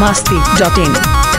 masti.in.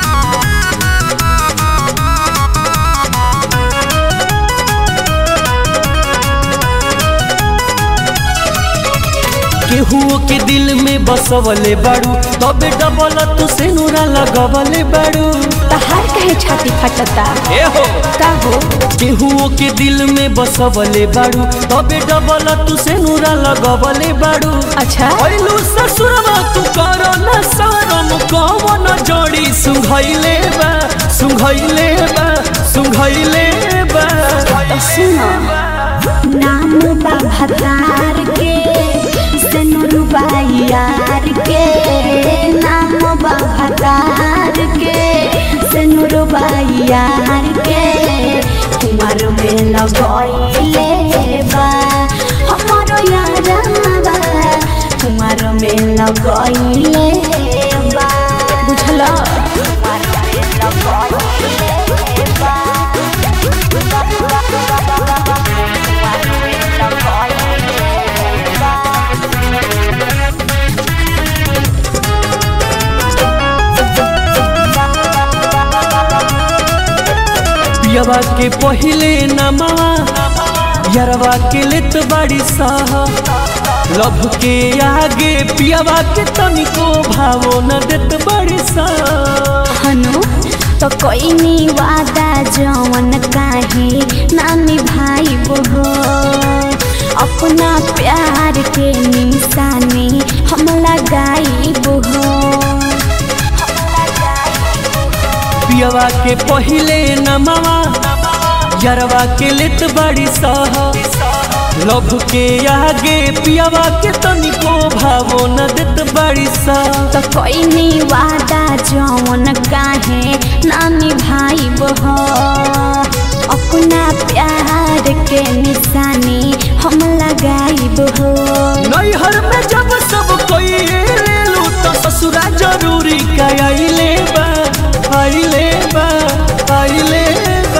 केहुओ के दिल में बसवले बाड़ू तबे डबल तू से नूरा लगवले बाड़ू तहार कहे छाती फटता ए हो का हो केहुओ के दिल में बसवले बाड़ू तबे डबल तू से नूरा लगवले बाड़ू अच्छा अइलू ससुरवा तू करो न शरम कवन जड़ी सुंघैले बा सुंघैले बा सुंघैले बा तो सुनो नाम बा भतार के सनुरुबा यार के नाम बा भतार के सनुरुबा यार के कुमार में लगैले बा हमारो यारवा कुमार में लगैले बा बुझला कुमार में लगैले बा पियवा के पहिले नमवा यरवा के लेत बड़ी साह लभ के आगे पियवा के तनिको भावो न देत बड़ी साह हनु तो कोई नी वादा जवन काहे ना निभाई हो अपना प्यार के निशानी हम लगाई हो पियवा के पहिले नमवा यरवा के लेत बड़ी साह लभ के आगे पियवा के तनिको भावो न देत बड़ी साह तो कोई नी वादा जवन काहे ना निभाई हो अपना प्यार के निशानी हम लगाई हो नैहर में जब सब कोई लेलू तो ससुरा जरूरी का आइले बा आइले बा आइले बा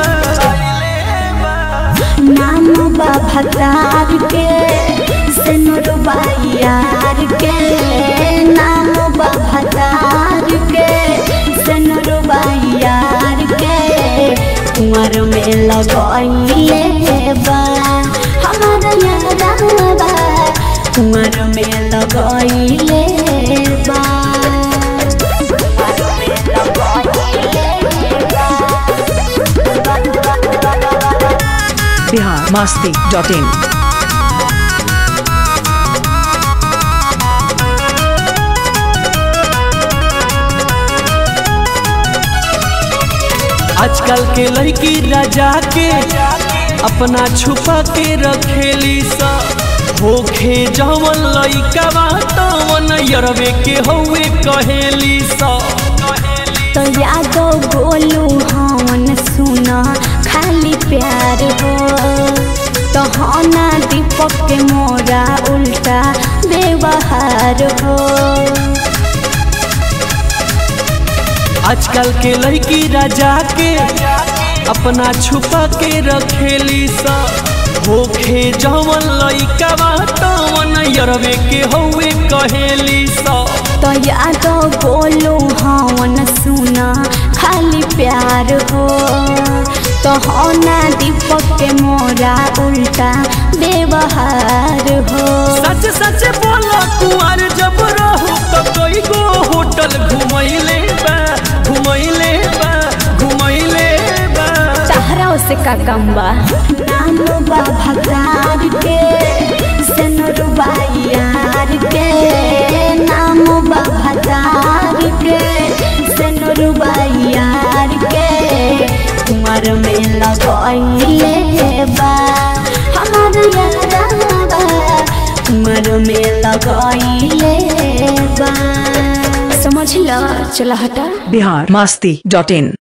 नाम बा भतार के सनुरबा यार के नाम बा भतार के सनुरबा यार के कुंवर में लगैले बा हमारा यारवा कुंवर में लगैले बा कुंवर में लगैले बा Bihar masti.in. आजकल के लड़की राजा के अपना छुपा के रखेली सा होखे जवन लइका तवन यरवे के हौवे कहेली सा तो यादो बोलू हवन सुना खाली प्यार हो तो होना दीपक के मोरा उल्टा व्यवहार हो आजकल के लड़की राजा के अपना छुपा के रखेली सा होखे जवन लइका तवन यरवे के हौवे कहेली सा तो यादो बोलू हवन सुना खाली प्यार हो तो होना दीपक के मोरा उल्टा व्यवहार हो सच सच बोला कुआर जब रहू तो कोई गो होटल घुमैले बा घुमैले बा घुमैले बा चाहरा से का कम बा नाम बा भगवान के सनुरबा यार के नाम बा भगवान के सनुरबा यार के कुमार में लगैले बा हमार यारवा कुमार में लगैले बा समझ ल चला हटा Bihar masti.in.